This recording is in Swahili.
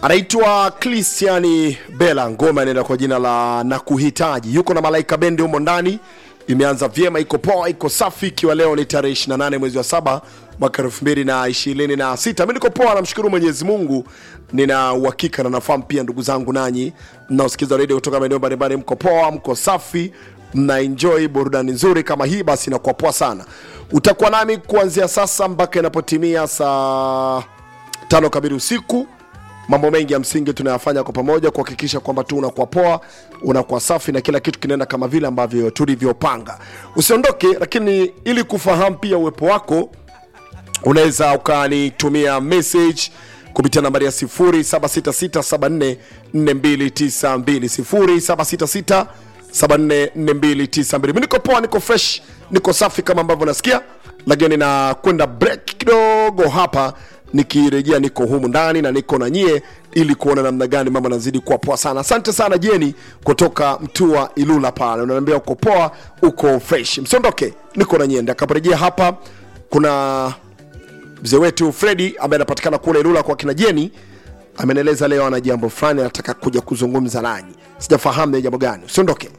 anaitwa Christian Bella, ngoma inaenda kwa jina la Nakuhitaji. Yuko na Malaika Bendi humo ndani, imeanza vyema, iko poa, iko safi, ikiwa leo ni tarehe 28 mwezi wa saba mwaka 2026. Mimi niko poa, namshukuru Mwenyezi Mungu, nina uhakika na nafahamu pia ndugu zangu nanyi mnaosikiza redio kutoka maeneo mbalimbali, mko poa, mko safi, mna enjoy burudani nzuri kama hii, basi inakuwa poa sana. Utakuwa nami kuanzia sasa mpaka inapotimia saa tano kamili usiku mambo mengi ya msingi tunayafanya kwa pamoja kuhakikisha kwamba tu unakuwa poa unakuwa safi na kila kitu kinaenda kama vile ambavyo tulivyopanga usiondoke lakini ili kufahamu pia uwepo wako unaweza ukanitumia message kupitia nambari ya 0766744292 0766744292 mi niko poa niko fresh niko safi kama ambavyo nasikia lakini nakwenda break kidogo hapa nikirejea niko humu ndani na niko na nyie ili kuona namna gani mambo nazidi kuwa poa sana asante sana jeni kutoka mtua ilula pale unaniambia uko poa uko fresh msiondoke niko na nyie ndakaporejea hapa kuna mzee wetu fredi ambaye anapatikana kule ilula kwa kina jeni amenieleza leo ana jambo fulani anataka kuja kuzungumza nanyi sijafahamu ni jambo gani usiondoke